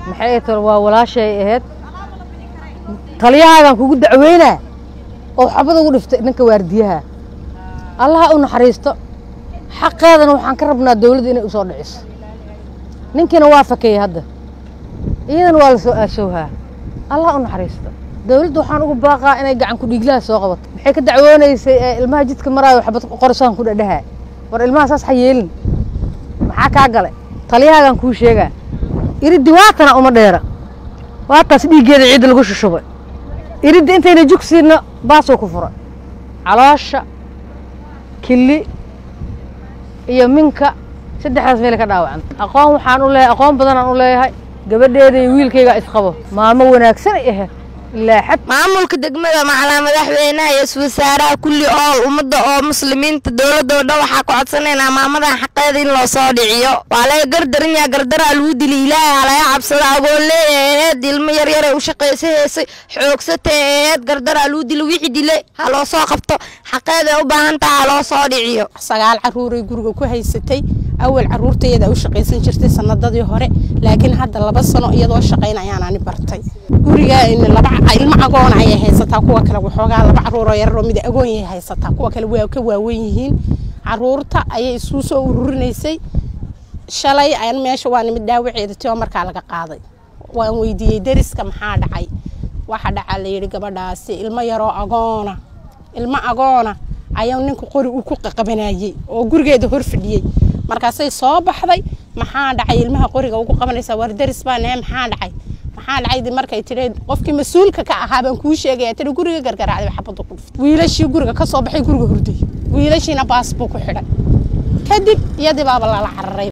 maxay tol waa walaashay ahayd taliyahaagan kugu dacweynaa oo xabad ugu dhiftay ninka waardiyaha allaha u naxariisto xaqeedana waxaan ka rabnaa dowladda inay u soo dhiciso ninkiina waa fakeeyey hadda iyadana waa la soo aashowhaa allah u naxariisto dowladda waxaan ugu baaqaa inay gacan ku dhiiglaha soo qabato maxay ka dacwoonaysay ee ilmaha jidka maraayo xabad qorsaan ku dhadhahaa war ilmaha saas ha yeelin maxaa kaa galay taliyahaagan kuu sheegaa iriddi waatana uma dheera waataas dhiiggeeda ciidda lagu shushubay iridda intayna jugsiinna baasuu ku furay caloosha kili iyo minka saddexdaas meel ka dhaawacanta aqoon waxaan u leeyahay aqoon badanaan u leeyahay gabadheeda iyo wiilkayga isqabo maamo wanaagsan ay ahayd ilaa xad maamulka degmada macalaa madaxweynaha iyo iswasaaraha kulli ool ummadda oo muslimiinta dowladda oo dhan waxaa ku codsanaynaa maamadan xaqeeda in loo soo dhiciyo waa laga gardaranyaa gardaraa lagu dili ilaahay halaga cabsada agoonlee eed ilmo yaryar ee u shaqaysa heesay xoogsata eed gardaraa lagu dili wixii dile ha loo soo qabto xaqeeda u baahan taha ha loo soo dhiciyo sagaal caruuray guriga ku haysatay awal caruurtayada u shaqaysan jirtay sanadadii hore laakiin hadda laba sano iyadoo shaqayn ayaanani bartay guriga laba ilmo agoon ayay haysataa kuwa kale waxoogaa laba caruuroo yararoo mid agoon yay haysataa kuwa kale waa ka waawen yihiin caruurta ayay isuu soo ururinaysay shalay aan meesha waa nimid dhaawaceeda tio markaa laga qaaday waan weydiiyey deriska maxaa dhacay waxa dhacaa layidhi gabadhaasi ilmo yaroo agoona ilmo agoona ayaa ninka qori uu ku qaqabanayey oo gurigeeda hor fadhiyey markaasay soo baxday maxaa dhacay ilmaha qoriga ugu qabanaysa war deris baa nee maxaa dhacay maxaa dhacay markay tidhi qofkii mas-uulka ka ahaa baan kuu sheegaya tidhi guriga gargaraacday xabadda ku dhuftay wiilashii guriga ka soo baxay guriga hurday wiilashiina baas buu ku xidhay kadib iyadii baaba lala cararay